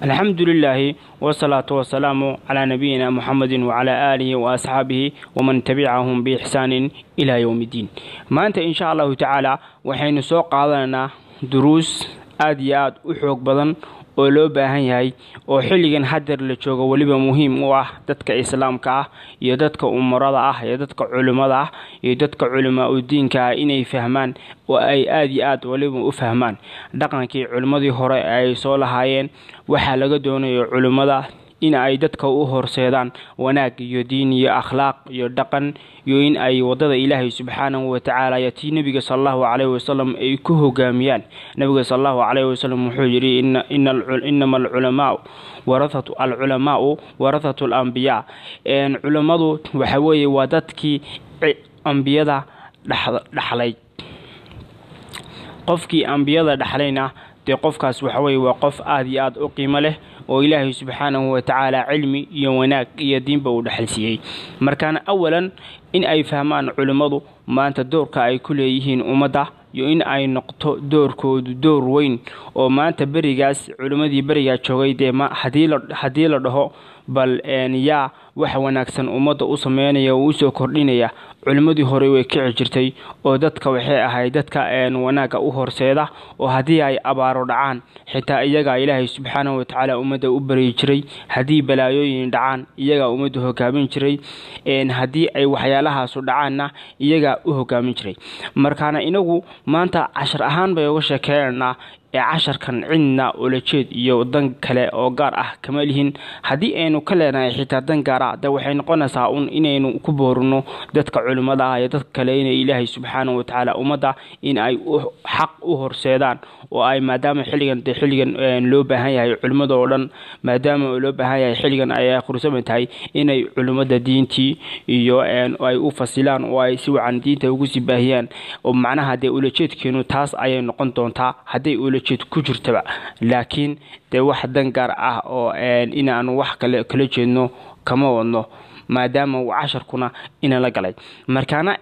alxamdu lilaahi wsalaatu wasalaamu calaa nabiyina muxamedin wacalaa aalihi wa asxaabihi waman tabicahum biixsaanin ilaa yowm iddiin maanta insha allahu tacaala waxaynu soo qaadanaynaa duruus aad iyo aad u xoog badan oo loo baahan yahay oo xilligan hadeer la joogo weliba muhiim u ah dadka islaamka ah iyo dadka umarada ah iyo dadka culimmada ah iyo dadka culimaa u diinka ah inay fahmaan oo ay aad iyo aad weliba u fahmaan dhaqankii culimmadii hore ay soo lahaayeen waxaa laga doonayo culimmada in ay dadka u horseedaan wanaag iyo diin iyo akhlaaq iyo dhaqan iyo in ay wadada ilaahay subxaanahu watacaala iyo tii nebiga salallahu caleyhi wasalam ay ku hogaamiyaan nebiga salallahu caleyhi wasalam wuxuu yidhi inama alculamaau warahatu alculamaau warathatu alambiyaa culammadu waxa weeye waa dadkii ambiyada dhaxlay qofkii ambiyada dhaxlayna dee qofkaas waxaweye waa qof aada iyo aada u qiimo leh oo ilaahay subxaanahu watacaala cilmi iyo wanaag iyo diinba uu dhexalsiiyey markaana awalan in ay fahmaan culimmadu maanta doorka ay ku leeyihiin ummadda iyo in ay noqto doorkoodu door weyn oo maanta berigaas culimmadii berigaa joogay dee haddii la dhaho bal yaa wax wanaagsan ummadda u sameynaya oo usoo kordhinaya culimmadii hore way kici jirtay oo dadka waxay ahayd dadka wanaagga u horseeda oo haddii ay abaaro dhacaan xitaa iyagaa ilaahay subxaanahu watacaala ummadda u baryi jiray haddii balaayooyin dhacaan iyagaa ummadda hogaamin jiray haddii ay waxyaalahaasu dhacaanna iyagaa u hogaamin jiray markaana inagu maanta cashar ahaan bay uga sheekeynaynaa ee casharkan cidna ulajeed iyo dan kale oo gaar ah kama lihin haddii aynu ka leenahay xitaa dan gaar ah de waxay noqonaysaa un inaynu ku boorino dadka culimmada ah iyo dadka kale inay ilaahay subxaanahu watacaala ummadda in ay xaq u horseedaan oo ay maadaama xilligan de xilligan loo baahan yahay culimmada oo dhan maadaama loo baahan yahay xilligan ay qursama tahay inay culimmada diintii iyo ay u fasilaan oo ay si wacan diinta ugu sii baahiyaan oo macnaha dee ulajeedkeenu taas ayay noqon doontaa hadday ulajeed ku jirtaba laakiin dee wax dan gaar ah oo inaanu wax kale kala jeedno kama wadno maadaama uu casharkuna inala galay markaana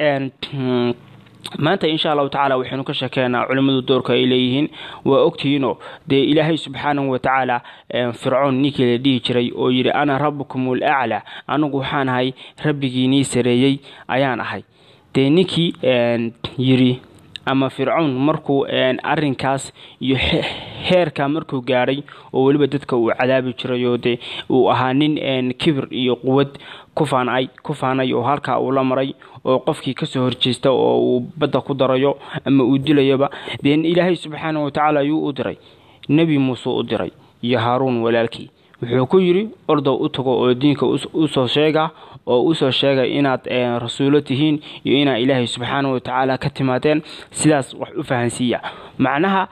maanta insha allahu tacaala waxaynu ka sheekeynaa culimmadu doorka ay leeyihiin waa ogtihiinoo dee ilaahay subxaanahu watacaala fircoon ninkii la dhihi jiray oo yidhi ana rabbukum ulaclaa anigu waxaan ahay rabbigiinii sareeyey ayaan ahay dee ninkii yidhi ama fircown markuu arinkaas iyo heerkaa markuu gaadhay oo weliba dadka uu cadaabi jiray oo dee uu ahaa nin kibir iyo quwad kufaanay ku faanay oo halkaa uu la maray oo qofkii kasoo horjeesta oo uu badda ku darayo ama uu dilayoba dee ilaahay subxaana watacaala ayuu u diray nebi muuse u diray iyo haaruun walaalkii wuxuu ku yidhi ordow u tago oo diinka usoo sheega oo usoo sheegay inaad rasuulo tihiin iyo inaad ilaahay subxaana watacaala ka timaadeen sidaas wax u fahansiiya macnaha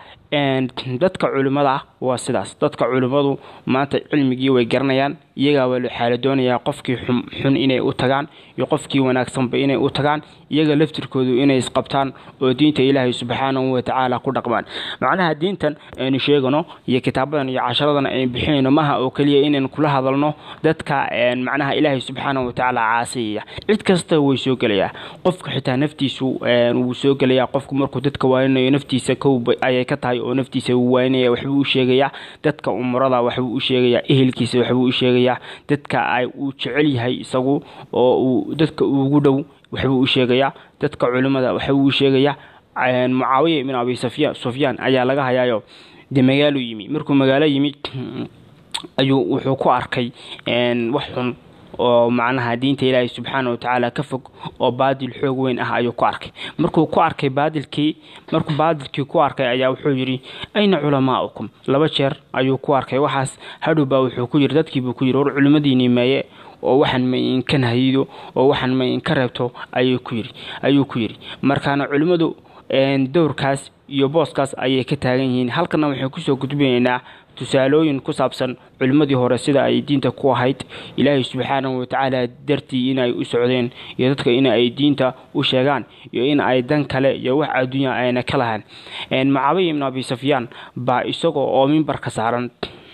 dadka culimmada ah waa sidaas dadka culimmadu maanta cilmigii way garanayaan iyagaa waa xaala doonayaa qofkii xun inay u tagaan iyo qofkii wanaagsanba inay u tagaan iyaga laftirkoodu inay isqabtaan oo diinta ilaahay subxaanahu watacaala ku dhaqmaan macnaha diintan aynu sheegano iyo kitaabadan iyo casharadan aynu bixinayno maha oo keliya inaynu kula hadalno dadka macnaha ilaahay subxaanahu watacaala caasiyaya cid kasta way soo gelayaa qofka xitaa naftiisu wuu soo gelayaa qofku markuu dadka waaninayo naftiisa kow ayay ka tahay oo naftiisa wuu waaninaya waxbuu u sheegayaa dadka umurada waxbuu u sheegayaa ehelkiisa waxbuu u sheegayaa dadka ay uu jecel yahay isagu oo uu dadka ugu dhow waxbuu u sheegayaa dadka culimmada waxbuu u sheegayaa mucaawiya ibn abi sufyaan ayaa laga hayaayo dee magaalo yimi markuu magaalo yimi ayuu wuxuu ku arkay wax xun oo macnaha diinta ilaahay subxaana watacaala ka fog oo baadil xoog weyn ah ayuu ku arkay markuu ku arkay baadilkii markuu baadilkii ku arkay ayaa wuxuu yidhi ayna culamaaukum laba jeer ayuu ku arkay waxaas hadhowbaa wuxuu ku yidhi dadkiibuu ku yidhi war culimmadiinii meeye oo waxaan ma inka nahido oo waxaan ma inka reebto ayuu ku yidhi ayuu ku yidhi markaana culimmadu dowrkaas iyo booskaas ayay ka taagan yihiin halkana waxay kusoo gudbinaynaa tusaalooyin ku saabsan culimmadii hore sida ay diinta ku ahayd ilaahay subxaanahu watacaala dartii inay u socdeen iyo dadka in ay diinta u sheegaan iyo in ay dan kale iyo wax adduunya ayna ka lahaan mucaawiya ibn abi sufyaan baa isagoo oo mimbarka saaran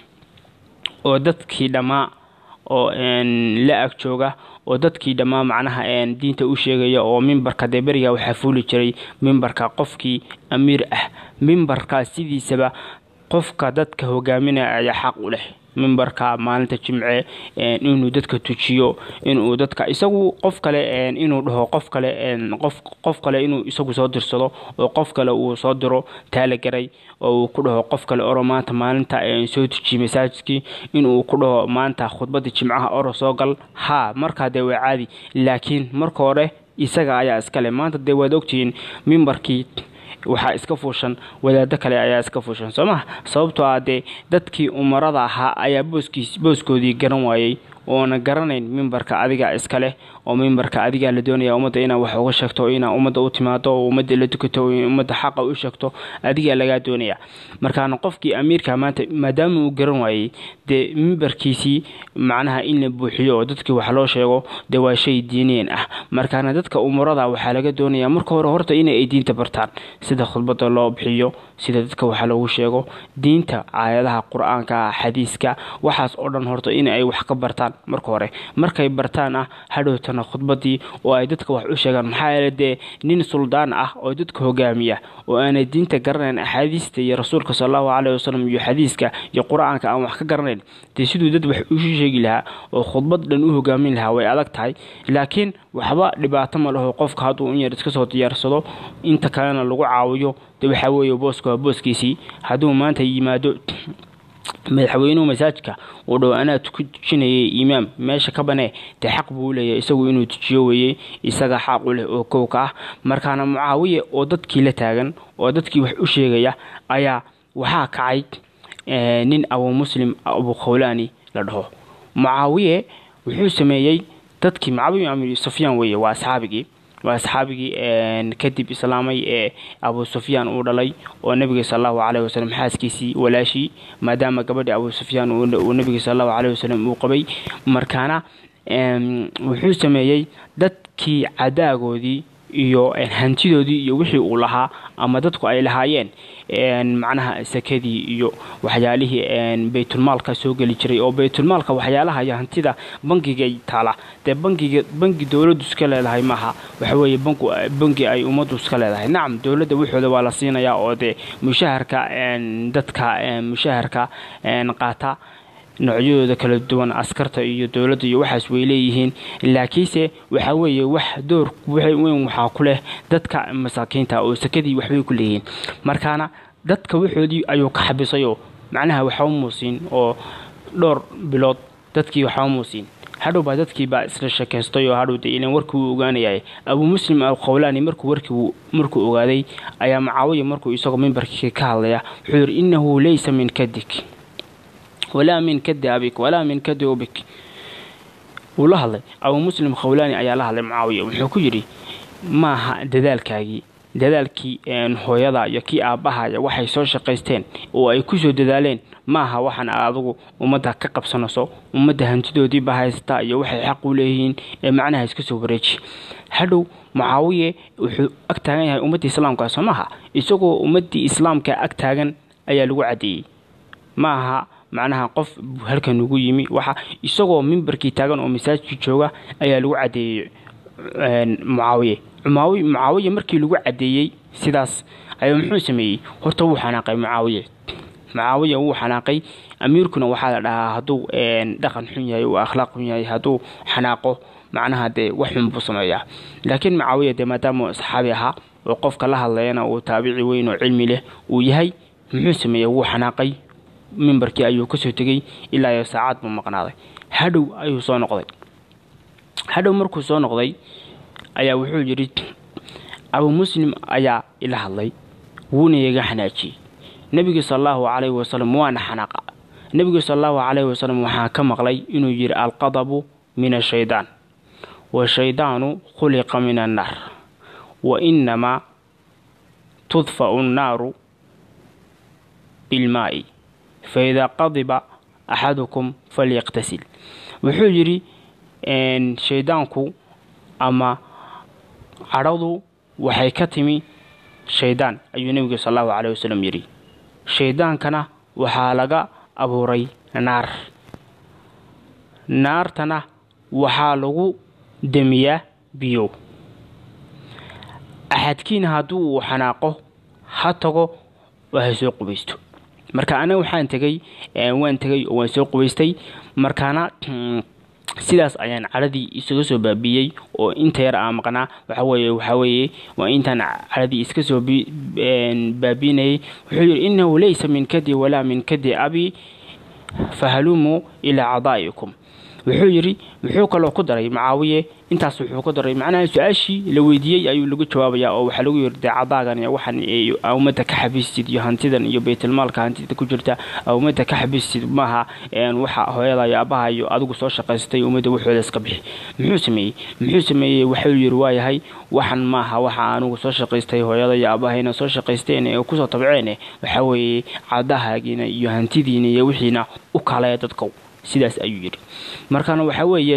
oo dadkii dhammaa oo la ag jooga oo dadkii dhammaa macnaha diinta u sheegaya oo mimbarka dee beriga waxaa fuuli jiray mimbarka qofkii amiir ah mimbarkaa sidiisaba qofka dadka hogaaminaya ayaa xaq u leh mimbarka maalinta jimce inuu dadka tujiyo inuu dadka isagu qof kale inuu dhaho qof kale qof qof kale inuu isagu soo dirsado oo qof kale uu soo diro taalagaray oo uu ku dhaho qof kale oro maanta maalinta soo tujiye masaajidkii inuu ku dhaho maanta khudbadii jimcaha oro soo gal haa markaa dee waa caadi laakiin marka hore isaga ayaa iskale maanta dee waad ogtihiin mimbarkii waxaa iska fuushan wadaado kale ayaa iska fuushan soo maha sababtoo ah dee dadkii umarada ahaa ayaa booskiis booskoodii garan waayey oona garanayn mimbarka adiga iska leh oo mimbarka adigaa la doonaya ummadda inaa wax uga sheegto inaa ummadda u timaado oo ummadda la tukato ummadda xaqa u sheegto adigaa lagaa doonaya markaana qofkii amiirka maanta maadaama uu garan waayey dee mimbarkiisii macnaha in la buuxiyo oo dadkii wax loo sheego dee waa shay diineen ah markaana dadka umurada waxaa laga doonaya marka hore horta in ay diinta bartaan sida khudbada loo bixiyo sida dadka wax loogu sheego diinta aayadaha qur-aanka xadiiska waxaas oo dhan horta in ay wax ka bartaan marka hore markay bartaan ah hadhowtana khudbadii oo ay dadka wax u sheegaan maxaa yeele dee nin suldaan ah oo dadka hogaamiya oo aanay diinta garanayn axaadiista iyo rasuulka sal allahu caleyhi wasalam iyo xadiiska iyo qur-aanka aan wax ka garanayn dee siduu dad wax u sheegi lahaa oo khudbad dhan u hogaamin lahaa way adag tahay laakiin waxba dhibaato ma laho qofka hadduu in yar iska soo diyaarsado inta kalena lagu caawiyo de waxaa weeye booska waa booskiisii hadduu maanta yimaado madaxweynuhu masaajidka uu dhow anaa ku tujinayay imaam meesha ka banee dee xaq buu leeyahay isagu inuu tujiyo weeyey isaga xaq u leh oo kowka ah markaana mucaawiye oo dadkii la taagan oo dadkii wax u sheegaya ayaa waxaa kacay nin abu muslim abu khawlaani la dhaho mucaawiye wuxuu sameeyey dadkii mucaawiye amir sufyaan weeye waa asxaabigii waa asxaabigii kadib islaamay ee abu sufyaan uu dhalay oo nebiga sal allahu caleyhi wasalam xaaskiisii walaashii maadaama gabadhii abu sufyaan uu nebiga sal allahu caleyhi wasalam uu qabay markaana wuxuu sameeyey dadkii cadaagoodii iyo hantidoodii iyo wixii uu lahaa ama dadku ay lahaayeen macnaha sakadii iyo waxyaalihii baytulmaalka soo geli jiray oo baytulmaalka waxyaalaha iyo hantida bangigay taala dee bangiga bangi dowladdu iska leedahay maaha waxaweeye bangi ay ummaddu iska leedahay nacam dowladda waxooda waa la siinayaa oo dee mushaharka dadka mushaharka qaata noocyadooda kala duwan askarta iyo dowladda iyo waxaas way leeyihiin laakiinse waxaa weeye wax door weyn waxaa ku leh dadka masaakiinta oo sakadii waxbay ku leeyihiin markaana dadka waxoodii ayuu ka xabisayoo macnaha waxba muusiin oo dhowr bilood dadkii waxba muusiin hadhow baa dadkii baa isla sheekaystay oo hadhow dee ilan warkii wuu ogaanayay abuu muslim alkhawlaani markuu warkii markuu ogaaday ayaa macaawiya markuu isagoo mimbarkii ka hadlaya wuxuu yidhi innahu laysa min kadik walaa min kadi abik walaa min kadi ubik wuu la hadlay abuu muslim khawlaani ayaa la hadlay mucaawiya wuxuu ku yidhi maaha dadaalkaagii dadaalkii hooyada iyo kii aabbahaya waxay soo shaqaysteen oo ay ku soo dadaaleen maaha waxaan adigu ummadda ka qabsanayso ummadda hantidoodii baa haystaa iyo waxay xaq u leeyihiin ee macnaha iska soo wareeji hadhow mucaawiye wuxuu ag taagan yahay ummaddii islaamka soo maaha isagoo ummaddii islaamka ag taagan ayaa lagu caddeeyey maaha macnaha qof halkan ugu yimi waxa isagoo mimbarkii taagan oo masaajidkii jooga ayaa lagu caddeeyey mucaawiye mucaawiye markii lagu caddeeyey sidaas ayuu muxuu sameeyey horta wuu xanaaqay mucaawiye mucaawiya wuu xanaaqay amiirkuna waxaa la dhahaa hadduu dhaqan xun yahay uu akhlaaq xun yahay hadduu xanaaqo macnaha dee wax xun buu sameeyaa laakiin mucaawiya dee maadaama saxaabi ahaa oo qofka la hadlayana uu taabici weyn oo cilmi leh uu yahay muxuu sameeyey wuu xanaaqay mimbarkii ayuu kasoo tegey ilaa iyo saacad buu maqnaaday hadhow ayuu soo noqday hadhow markuu soo noqday ayaa wuxuu yidhi abuu muslim ayaa ila hadlay wuuna iga xanaajiyey nebiga sal allahu calayhi wasalam waana xanaaqa nebiga sal allahu calayhi wasalam waxaa ka maqlay inuu yidhi alqadabu min ashaydaan washaydaanu khuliqa min annaar wa inamaa tudfa'u annaaru bilmaa'i faidaa qadiba axadukum falyaqtasil wuxuu yidhi shayddaanku ama cadhadu waxay ka timi shayddaan ayuu nebigu sal allahu caleyh wasalam yidhi shayddaankana waxaa laga abuuray naar naartana waxaa lagu demiyaa biyo axadkiina haddii uu xanaaqo ha tago waa ha soo qubaysto marka anaga waxaan tegey waan tegey oo waan soo qubaystay markaana sidaas ayaan caradii isaga soo baabiiyey oo inta yar aa maqnaa waxaweye waxaweeye waa intaan caradii iska soo baabiinayay wuxuu yidhi innahu laysa min kadi walaa min kadi abi fahalumuu ilaa cadaa'ikum wuxuu yidhi wuxuu kaloo ku daray macaawiye intaas wuxuu ku daray macnaha su-aashii la weydiiyey ayuu lagu jawaabayaa oo waxaa lagu yiri dee cadaagan iyo waxan ummadda ka xabiistid iyo hantidan iyo baytulmaalka hantida ku jirta ummadda ka xabiistid maaha waxa hooyada iyo aabbaha iyo adigu soo shaqaystay ummadda waxooda iska bixi muxuu sameeyey muxuu sameeyey waxuu yiri waayahay waxan maaha waxa anugu soo shaqaystay hooyada iyo aabahayna soo shaqaysteen ee kusoo tabceene waxaa weeye cadahaagiina iyo hantidiina iyo wixiina u kaleya dadka sidaas ayuu yidhi markaana waxaa weeye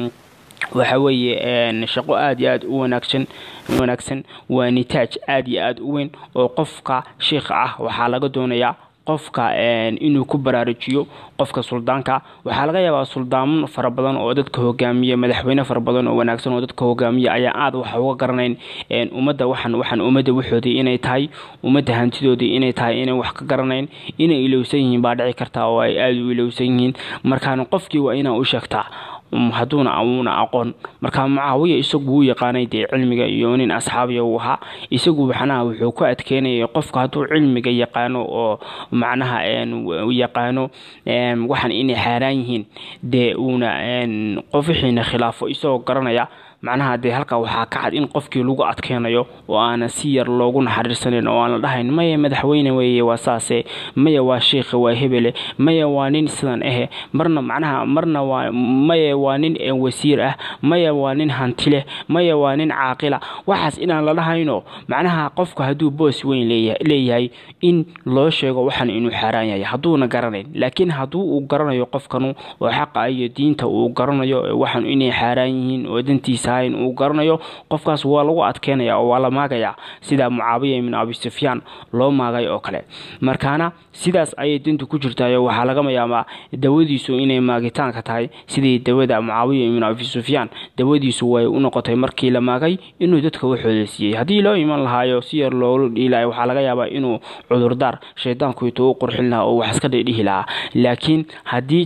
waxa weeye shaqo aada iyo aada u wanaagsan wanaagsan waa nitaaj aada iyo aada u weyn oo qofka sheikha ah waxaa laga doonayaa qofka inuu ku baraarujiyo qofka suldaanka waxaa laga yaabaa suldaamo fara badan oo dadka hogaamiya madaxweyne fara badan oo wanaagsan oo dadka hogaamiya ayaa aada waxa uga garanayn ummadda waxan waxaan ummadda waxoodii inay tahay ummadda hantidoodii inay tahay inay wax ka garanayn inay ilowsan yihiin baa dhici karta oo ay aada u ilowsan yihiin markaana qofkii waa inaa u sheegtaa hadduuna amuuna aqoon marka mucaawiya isagu wuu yaqaanay dee cilmiga iyo nin asxaabiya uu ahaa isagu macnaha wuxuu ku adkeynayay qofka hadduu cilmiga yaqaano oo macnaha yaqaano waxaan inay xaaraan yihiin dee uuna qof wixiina khilaafo isagoo garanaya macnaha dee halkaa waxaa ka cad in qofkii lagu adkeynayo oo aana si yar loogu naxariisanin oo aan la dhahayn maya madaxweyne weeye waa saase maya waa sheikha waa hebele maya waa nin sidan ahe marna macnaha marna waa maya waa nin wasiir ah maya waa nin hanti leh maya waa nin caaqila waxaas inaan la dhahayno macnaha qofku hadduu boos weyn leeyahay in loo sheego waxan inuu xaaraan yahay hadduuna garanayn laakiin hadduu uu garanayo qofkanu oo xaqa iyo diinta uu garanayo waxan inay xaaraan yihiin oo dantiisa uu garanayo qofkaas waa lagu adkeynaya oo waa la maagayaa sida mucaawiya ibn abi sufyaan loo maagay oo kale markaana sidaas ayay dintu ku jirtayo waxaa lagama yaabaa dawadiisu inay maagitaanka tahay sidii dawada mucaawiya ibn abi sufyaan dawadiisu way u noqotay markii la maagay inuu dadka waxooda siiyey haddii loo iman lahaayo si yar loola dhiilayo waxaa laga yaabaa inuu cudurdaar shaydaanku intuu u qurxin lahaa oo wax iska dhidhihi lahaa laakiin haddii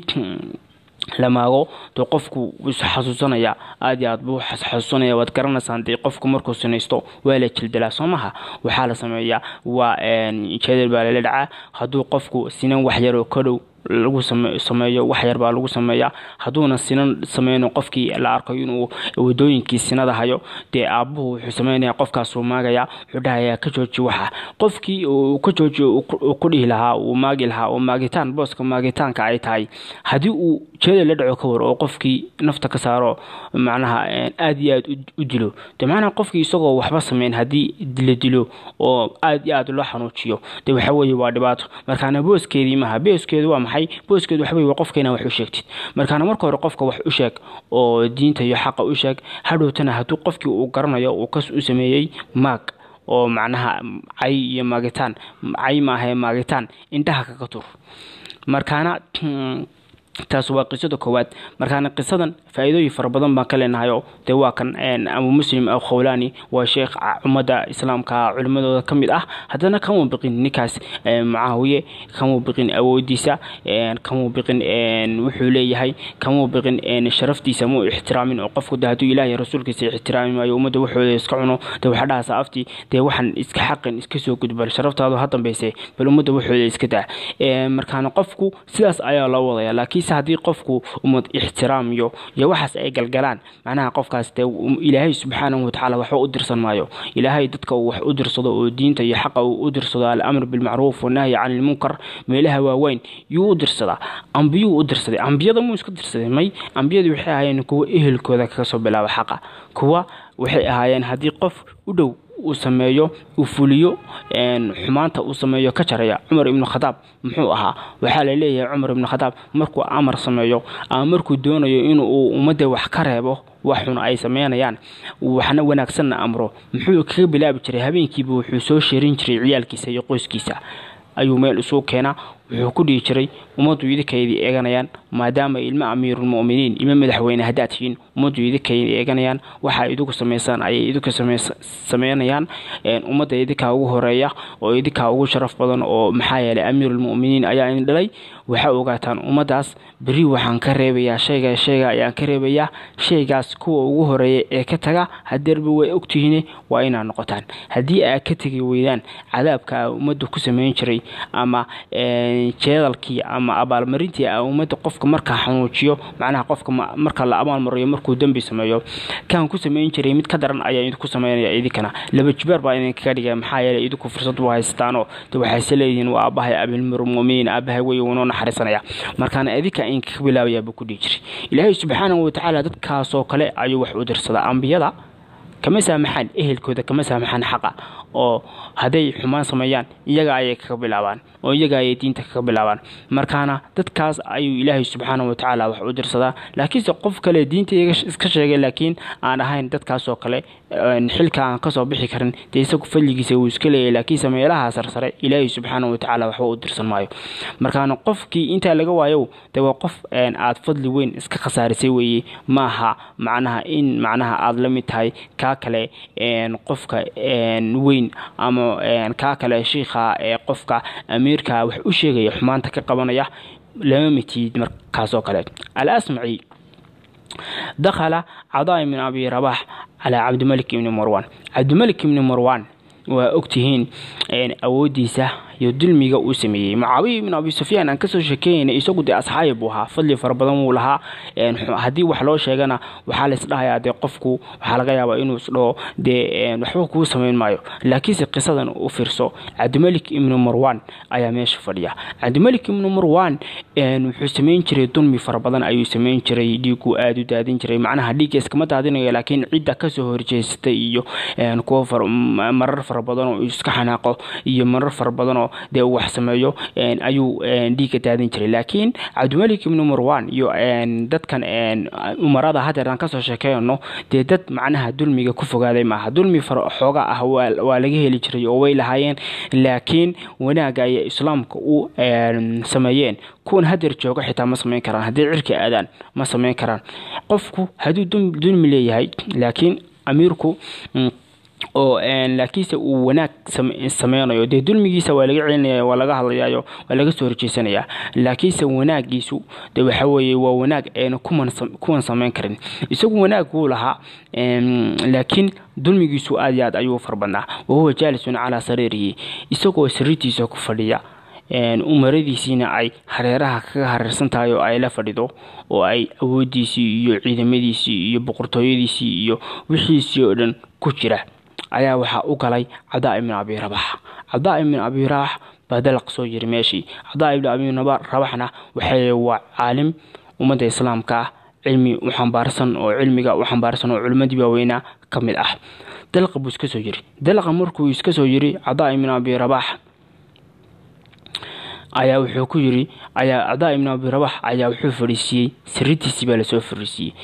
la maago dee qofku xasuusanaya aad iyo aad buu xasuusanaya waad garanaysaan dee qofku markuu sinaysto waa la jildalaa soo maha waxaa la sameeyaa waa jeedal baa lala dhacaa hadduu qofku sinan waxyaroo ka dhow lagu sameeyo wax yar baa lagu sameeyaa hadduuna sinan sameyno qofkii la arko inuu wadooyinkii sinada hayo dee aabbuhu wuxuu sameynaya qofkaasuu maagaya wuxuu dhahayaa ka jooji waxa qofkii uu ka jooji uu ku dhihi lahaa uu maagi lahaa oo maagitaan booska maagitaanka ay tahay haddii uu jeeda la dhaco ka war oo qofkii nafta ka saaro macnaha aad iyo aad u dilo dee macnaha qofkii isagoo waxba sameyn haddii la dilo oo aad iyo aad loo xanuujiyo dee waxa weeye waa dhibaato markaana booskeedii maaha booskeedu waa maxay booskeedu waxa weye qofka inaa wax u sheegtid markaana marka hore qofka wax u sheeg oo diinta iyo xaqa u sheeg hadhowtana hadduu qofkii uu garanayo uu kas u sameeyey maag oo macnaha cay iyo maagitaan cay maahae maagitaan indhaha kaga tur markaana taas waa qisada koowaad markaana qisadan faa-iidooyin fara badan baan ka leenahayo dee waa kan abu muslim aw khawlaani waa sheekh ummadda islaamka culimadooda ka mid ah haddana kamuu biqin ninkaas mucaawiye kamuu biqin awoodiisa kamuu biqin wuxuu leeyahay kamuu biqin sharaftiisa muu ixtiraamin oo qofku de hadduu ilaahay rasuulkiisa ixtiraami maayo ummadda waxooda iska cuno dee waxaa dhahaasa aftii dee waxaan iska xaqin iska soo gudbal sharaftaadu ha dambayse bal ummadda waxooda iska daa markaana qofku sidaas ayaa loo wadaya laakiin haddii qofku umad ixtiraamiyo iyo waxaas ay galgalaan macnaha qofkaas dee ilaahay subxaanahu watacaala waxba u dirsan maayo ilaahay dadka uu wax u dirsado oo diinta iyo xaqa uu u dirsado alamr bilmacruuf wanahyi can ilmunkar meelaha waaweyn yuu u dirsadaa ambiyuu u dirsaday ambiyada muu iska dirsaday may ambiyadu waxay ahaayeen kuwa ehelkooda kaga soo bilaaba xaqa kuwa waxay ahaayeen haddii qof u dhow uu sameeyo uu fuliyo xumaanta uu sameeyo ka jaraya cumar ibnu khadaab muxuu ahaa waxaa la leeyahay cumar ibnu khadaab markuu amar sameeyo ama markuu doonayo inuu ummadda wax ka reebo waxun ay sameynayaan waxna wanaagsanna amro muxuu kaga bilaabi jiray habeenkiiba wuxuu soo sheerin jiray ciyaalkiisa iyo qoyskiisa ayuu meel isugu keenaa wuxuu ku dhihi jiray ummaddu idinkaydii eeganayaan maadaama ilmo amiirulmu'miniin ilmo madaxweyne haddaad tihiin ummaddu idinkaydii eeganayaan waxaa idinku samaysaan ayay idinku sameynayaan ummadda idinkaa ugu horeeya oo idinkaa ugu sharaf badan oo maxaa yeelay amiirulmu'miniin ayaa idin dhalay waxaa ogaataan ummaddaas berri waxaan ka reebayaa shayga shayga ayaan ka reebayaa shaygaas kuwa ugu horeeya ee ka taga hadeerba way ogtihiine waa inaad noqotaan haddii aad ka tegi weydaan cadaabka a ummadda ku samayn jiray ama jeedalkii ama abaalmarintii a ummadda qofka markaa xanuujiyo macnaha qofka marka la abaalmariyo markuu dembi sameeyo kaan ku samayn jiray mid ka daran ayaa idinku sameynaya idinkana laba jibaar baa idinkaga dhigaya maxaa yeelay idinku fursad u haystaanoo de waxayse leedihiin waa aabahay abilmirmuminiin aabahay wey unoo naxariisanaya markaana idinka inkaga bilaabayaa buu ku dhihi jiray ilaahay subxaanahu watacaala dadkaasoo kale ayuu wax u dirsadaa ambiyada kama saamaxaan ehelkooda kama saamaxaan xaqa oo hadday xumaan sameeyaan iyaga ayay kaga bilaabaan oo iyaga ayay diinta kaga bilaabaan markaana dadkaas ayuu ilaahay subxaana watacaala wax u dirsadaa laakiinse qof kale diinta iska sheegay laakiin aan ahayn dadkaasoo kale xilka aan kasoo bixi karin dee isagu fadligiisa wuu iska leeyahy laakiinse meelaha sarsare ilaahay subxaana watacaala waxba u dirsan maayo markaana qofkii intaa laga waayo de waa qof aad fadli weyn iska khasaarisay weeye maaha macnaha in macnaha aada la mid tahay kaa kale qofka weyn ama kaa kale shiikha ee qofka amiirka wax u sheegaya xumaanta ka qabanaya lama mitid markaasoo kale alasmaci dakhala cadaa min abi rabax calaa cabdimalik ibni marwan cabdimalik ibni marwan waa ogtihiin awoodiisa iyo dulmiga uu sameeyey mucaawiya ibn abi sufyaan aan kasoo sheekeynayna isagu dee asxaabi buu ahaa fadli fara badan wuu lahaa haddii wax loo sheegana waxaa la isdhahayaa dee qofku waxaa laga yaabaa inuu isdhaho dee waxba kuu samayn maayo laakiinse qisadan u fiirso cabdimalik ibnu marwan ayaa meesha fadhiya cabdimalik ibnu marwan wuxuu samayn jiray dulmi fara badan ayuu samayn jiray dhiiguu aada u daadin jiray macnaha dhiigga iskama daadinayo laakiin cidda kasoo horjeesatay iyo kuwa marar fara badan oo iska xanaaqo iyo marar fara badanoo dee uu wax sameeyo ayuu dhiigga daadin jiray laakiin cabdimalik ibnu marwan iyo dadkan umarada hadeer aan kasoo sheekeyno dee dad macnaha dulmiga ku fogaaday maaha dulmi xooga ah waa laga heli jiray oo way lahaayeen laakiin wanaagga ayay islaamka u sameeyeen kuwan hadeer jooga xitaa ma samayn karaan haddii cirka aadaan ma samayn karaan qofku hadduu dulmi leeyahay laakiin amiirku oo laakiinse uu wanaag sameynayo dee dulmigiisa waa laga celinaya waa laga hadlayayo waa laga soo horjeysanayaa laakiinse wanaagiisu de waxa weeye waa wanaag eena kuwan sameyn karin isagu wanaag wuu lahaa laakiin dulmigiisu aad iyo aad ayuu farbadnaa wahuwa jaalisun calaa sariirihi isagoo sariirtiisa ku fadhiya umaradiisiina ay hareeraha kaga hareersan tahay oo ay la fadhido oo ay awoodiisii iyo ciidamadiisii iyo boqortooyadiisii iyo wixiisii oo dhan ku jira ayaa waxaa u galay cadaa ibn abi rabax cadaa ibn abi rabax baa dalaq soo yiri meeshii cadaa ibn abi rabaxna waxay waa caalim ummadda islaamka ah cilmi u xambaarsan oo cilmiga u xambaarsan oo culimmadii waaweynaa ka mid ah dalaqa buu iska soo yiri dalaqa markuu iska soo yiri cadaa ibn abi rabax ayaa wuxuu ku yiri ayaa cadaa ibn abi rabax ayaa wuxuu fadhiisiiyey sariirtiisii baa lasoo fadhiisiiyey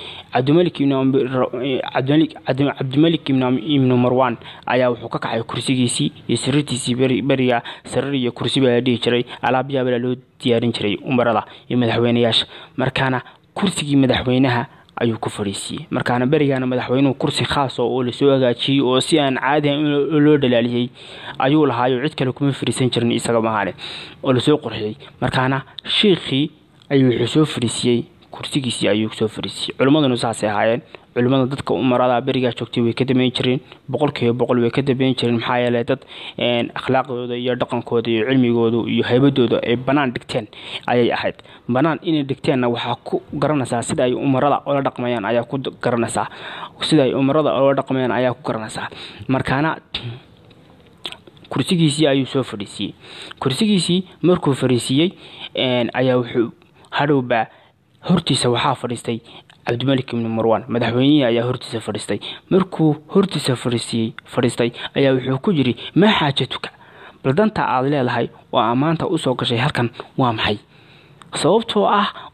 cabdimalik ibnu marwan ayaa wuxuu ka kacay kursigiisii iyo sariirtiisii beriga sariir iyo kursi baa la dhihi jiray alaabyaabala loo diyaarin jiray umarada iyo madaxweyneyaasha markaana kursigii madaxweynaha ayuu ku fadhiisiiyey markaana berigaana madaxweynuhu kursi khaas oo lasoo hagaajiyey oo si aan caadi loo dhalaaliyey ayuu lahaayo cid kale kuma fadhiisan jirin isaga mahaane oo lasoo qurxiyey markaana shiikhii ayuu wuxuu soo fadhiisiiyey kursigiisii ayuu soo fadhiisiiyey culimmaduna saasay ahaayeen culimmada dadka umarada berigaa joogtay way ka dambeyn jireen boqolkiiba boqol way ka dambeyn jireen maxaa yeeley dad akhlaaqdooda iyo dhaqankooda iyo cilmigooda iyo haybadooda ay banaan dhigteen ayay ahayd banaan inay dhigteenna waxaa ku garanaysaa sida ay umarada ola dhaqmayaan ayaa ku garanaysaa sida ay umarada ola dhaqmayaan ayaa ku garanaysaa markaana kursigiisii ayuu soo fadhiisiiyey kursigiisii markuu fadhiisiiyey ayaa wuxuu hadhowbaa hortiisa waxaa fadhiistay cabdimalik ibni marwan madaxweynihii ayaa hortiisa fadhiistay markuu hortiisa fadhiisiiyey fadhiistay ayaa wuxuu ku yiri maa xaajatuka bal danta aad leedahay oo ammaanta usoo gashay halkan waa maxay sababtoo ah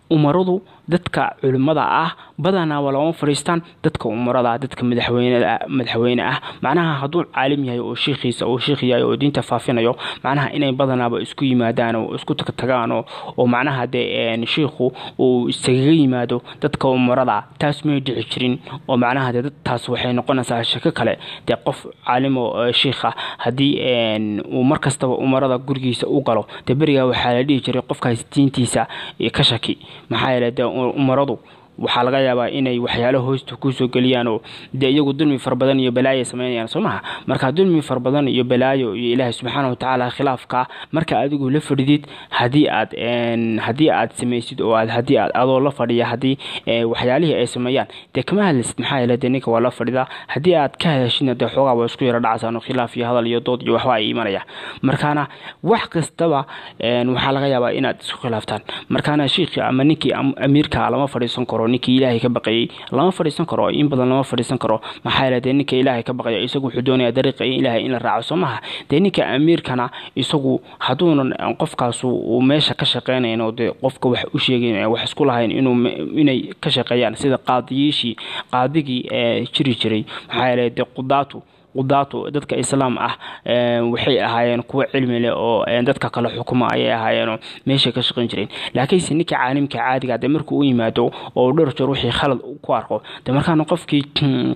umaradu dadka culimmada ah badanaaba lama fadhiistaan dadka umarada dadka madaxweyne ah macnaha hadduu caalim yahay oo shiikhiisa uu shiikh yahay oo diinta faafinayo macnaha inay badanaaba isku yimaadaan oo isku tagtagaan oo macnaha dee shiikhu uu iskaga yimaado dadka umarada taas may dhici jirin oo macnaha dee taas waxay noqonaysaa shako kale dee qof caalim oo shiikha haddii uu mar kastaba umarada gurigiisa u galo dee berigaa waxaa la dhihi jiray qofkaas diintiisa ka shaki maxaa yeele dee umaradu waxaa laga yaabaa inay waxyaalo hoosta kusoo geliyaan oo dee iyagu dulmi fara badan iyo balaayo sameynayaan soo maha marka dulmi fara badan iyo balaayo iyo ilaahay subxaana watacaala khilaafka marka adigu la fadhidid haddii aad haddii aad samaysid oo aad haddii aad adoo la fadhiya haddii waxyaalihii ay sameeyaan dee kama hadlaysid maxaa yeele dee ninka waa la fadhidaa haddii aad ka hadashidna dee xoogaa waa isku yaro dhacaysaan oo khilaaf iyo hadal iyo dood iyo waxba ay imanayaan markaana wax kastaba waxaa laga yaabaa inaad isku khilaaftaan markaana shiikhii ama ninkii amiirka lama fadhiisan karo ninkii ilaahay ka baqayay lama fadhiisan karo in badan lama fadhiisan karo maxaa yeele dee ninka ilaahay ka baqaya isagu wuxuu doonaya dariiqa ilaahay in la raaco soo maha dee ninka amiirkana isagu hadduunan qofkaasu uu meesha ka shaqeynayn oo dee qofka wax u sheegayn wax isku lahayn inuu inay ka shaqeeyaan sida qaadiyiishii qaadigii ee jiri jiray maxaa yeele dee qudaatu qudaatu dadka islaam ah waxay ahaayeen kuwo cilmi leh oo dadka kale xukuma ayay ahaayeenoo meeshay ka shaqayn jireen laakiinse ninka caalimka caadiga de markuu u yimaado oo dhowr jeer wixii khalad ku arko de markaana qofkii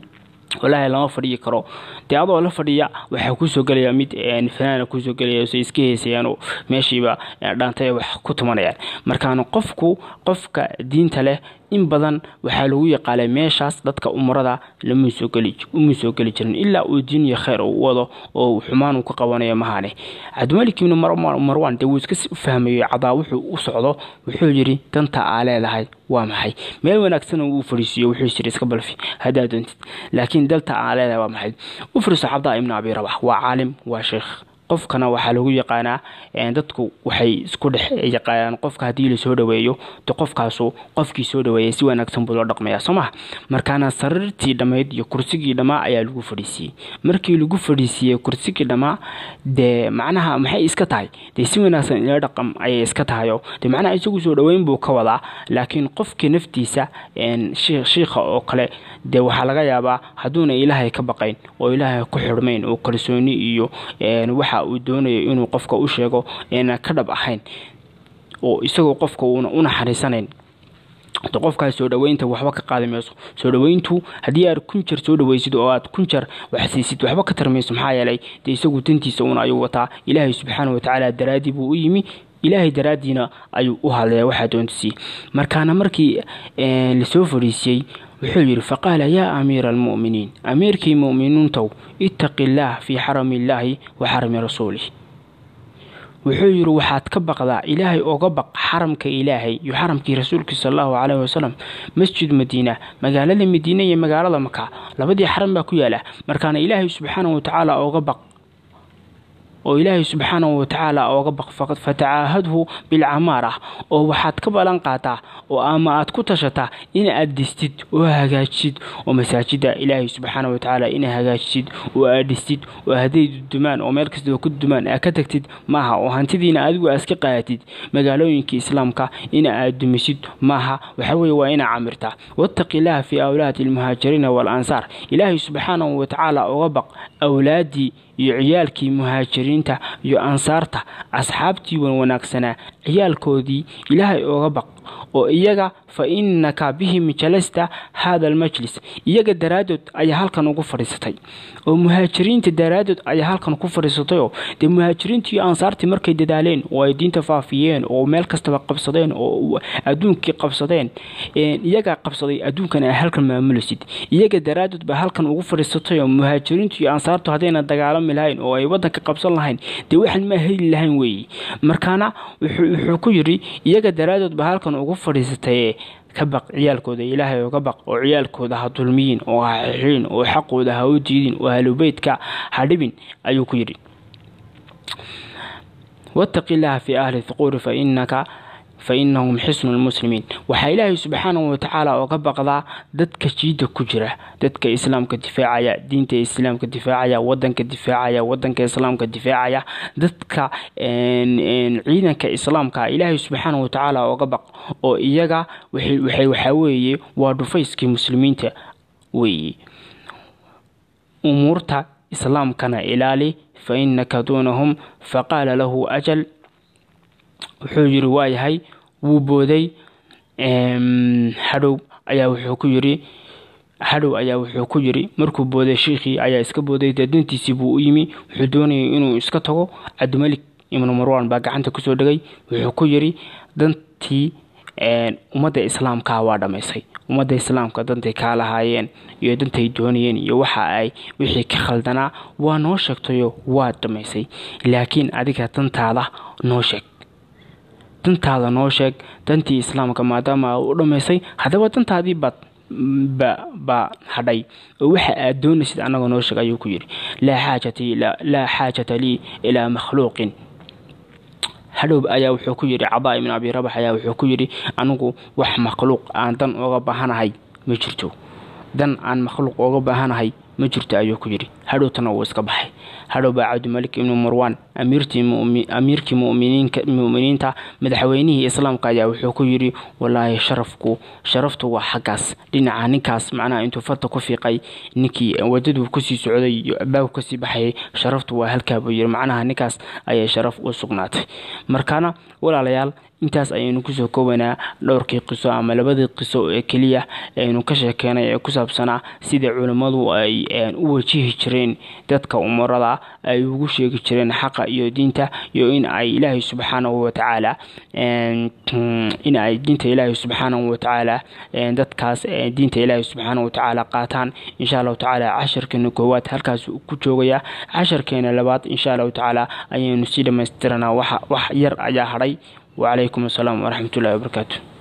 walaahi lama fadhiyi karo dee adoo la fadhiya waxaa kusoo gelaya mid fanaana kusoo gelaya say iska heesayaanoo meeshiiba dhaantay wax ku tumanayaan markaana qofku qofka diinta leh in badan waxaa lagu yaqaalay meeshaas dadka umarada lama soo geli uma soo geli jirin ilaa uu diin iyo khayr u wado oo xumaan uu ka qabanayo mahane cabdimalik ibni marwan dee wuu iska fahmayo cadaa wuxuu u socdo wuxuu yidhi danta aa leedahay waa maxay meel wanaagsan uu fadhiisiiyo wuxuu yiri iska balfi haddaa doontid laakiin dalta aa leedahay waa maxay u fariiso cabdaa ibni abi rabax waa caalim waa sheekh qofkana waxaa lagu yaqaanaa dadku waxay isku dhex yaqaanaan qofka haddii lasoo dhaweeyo de qofkaasu qofkii soo dhaweeyay si wanaagsan buu loo dhaqmaya soo maha markaana sariirtii dhammayd iyo kursigii dhammaa ayaa lagu fadhiisiiyey markii lagu fadhiisiiyey kursigii dhammaa dee macnaha maxay iska tahay dee si wanaagsan ila dhaqam ayay iska tahayo de macnaha isagu soo dhaweyn buu ka wadaa laakiin qofkii naftiisa shiikha oo kale dee waxaa laga yaabaa hadduuna ilaahay ka baqayn oo ilaahay ku xidhmayn oo kalsooni iyo waxa uu doonayo inuu qofka u sheego eena ka dhab ahayn oo isagoo qofka uuna u naxariisanayn de qofkaas soo dhaweynta waxba ka qaadi mayso soo dhaweyntu haddii aad kun jer soo dhaweysid oo aad kun jer wax siisid waxba ka tarmayso maxaa yeelay dee isagu dantiisa uuna ayuu wataa ilaahay subxaana watacaala daraaddii buu u yimi ilaahay daraaddiina ayuu u hadlaya waxaa doontisii markaana markii lasoo fadhiisiyey wuxuu yidhi faqaala yaa amiira almu'miniin amiirkii mu'miniintow ittaqi illaah fii xarami illaahi wa xarami rasuulih wuxuu yidhi waxaad ka baqdaa ilaahay oga baq xaramka ilaahay iyo xaramkii rasuulkii sal allahu caleyhi wasalam masjid madiina magaalada madiina iyo magaalada maka labadii xaram baa ku yaala markaana ilaahay subxaana watacaala oga baq oo ilaahay subxaanahu watacaala ooga baq fatacaahadhu bilcamaara oo waxaad ka balan qaataa oo ama aad ku tashataa in aad dhistid oo hagaajisid oo masaajida ilaahay subxaana watacaala ina hagaajisid oo aad dhistid oo hadday dudumaan oo meel kastaba ku dudumaan aad ka tagtid maaha oo hantidiina adigu aad iska qaadatid magaalooyinka islaamka ina aad dumisid maaha waxaweye waa inaa camirtaa wattaqi illaaha fii awlaadi almuhaajiriina waalansaar ilaahay subxaanahu watacaala oga baq awlaaddii iyo ciyaalkii muhaajiriinta iyo ansaarta asxaabtii wan wanaagsanaa ciyaalkoodii ilaahay ooga baq oo iyaga fa innaka bihim jalasta haada almajlis iyaga daraaddood ayaa halkan ugu fadhiisatay oo muhaajiriinta daraaddood ayaa halkan ku fadhiisatayoo dee muhaajiriintii iyo ansaartii markay dadaaleen oo ay diinta faafiyeen oo meel kastaba qabsadeen oo adduunkii qabsadeen iyagaa qabsaday adduunkan ay halkan maamulaysid iyaga daraaddood baa halkan ugu fadhiisatay oo muhaajiriintu iyo ansaartu haddayna dagaalami lahayn oo ay waddanka qabsan lahayn dee waxaan ma heli lahayn weeye markaana wuxuu ku yidhi iyaga daraaddood baa halkan ugu fadhiisataye ka baq ciyaalkooda ilaahay oga baq oo ciyaalkooda ha dulmiyin oo ha xixiin oo xaqooda ha u diidin oo halubeydka ha dhibin ayuu ku yidhi wattaqi illaaha fii ahli thuquuri fa innaka fa inahum xisnu lmuslimiin waxaa ilaahay subxaanahu watacaala oga baqdaa dadka jiidda ku jira dadka islaamka difaacaya diinta islaamka difaacaya wadanka difaacaya wadanka islaamka difaacaya dadka ciidanka islaamka ilaahay subxaanahu watacaala oga baq oo iyaga waxay waxaa weeye waa dhufayskii muslimiinta weeye umuurta islaamkana ilaali fa inaka duunahum faqaala lahu ajal wuxuu yiri waayahay wuu booday hadhow ayaa wuxuu ku yiri hadhow ayaa wuxuu ku yiri markuu booday shiikhii ayaa iska booday dee dantiisii buu u yimi wuxuu doonayay inuu iska tago cabdimalik ibnu marwan baa gacanta kusoo dhegay wuxuu ku yiri dantii ummadda islaamka waa dhammaysay ummadda islaamka dantay kaa lahaayeen iyo dantay doonayeen iyo waxa ay wixii ka khaldanaa waa noo sheegtayo waa dhammaysay laakiin adiga dantaada noo sheeg dantaada noo sheeg dantii islaamka maadaama u dhammaysay haddaba dantaadii baad baa hadhay oo waxa aad doonaysid annaga noo sheeg ayuu ku yidhi laa xaajata lii ilaa makhluuqin hadhow ayaa wuxuu ku yidhi cadaa ibn abi rabax ayaa wuxuu ku yidhi anigu wax makhluuq aan dan oga baahanahay ma jirto dan aan makhluuq oga baahanahay ma jirto ayuu ku yidhi hadhowtana wuu iska baxay hadhow baa cabdimalik ibnu marwan amiirkii muminiinta madaxweynihii islaamka ayaa wuxuu ku yidhi walaahi sharafku sharaftu waa xaggaas dhinaca ninkaas macnaha intuu farta ku fiiqay ninkii wadaduu kusii socday iyo abaabku kasii baxayay sharaftu waa halkaa buu yidhi macnaha ninkaas ayay sharaf u sugnaatay markaana walaalayaal intaas ayaynu kusoo koobanaa dhowrkii qiso ama labadii qiso ee keliya aynu ka sheekeenay ee ku saabsanaa sida culammadu ay u wajihi jireen dadka umarada ay ugu sheegi jireen xaqa iyo diinta iyo in ay ilaahay subxaanahu watacaala in ay diinta ilaahay subxaanahu watacaala dadkaas diinta ilaahay subxaanahu watacaala qaataan insha allahu tacaala casharkeena koowaad halkaas ku joogaya casharkeena labaad insha allahu tacaala ayaynu sii dhamaystiranaa wax yar ayaa hadhay وعليكم السلام ورحمة الله وبركاته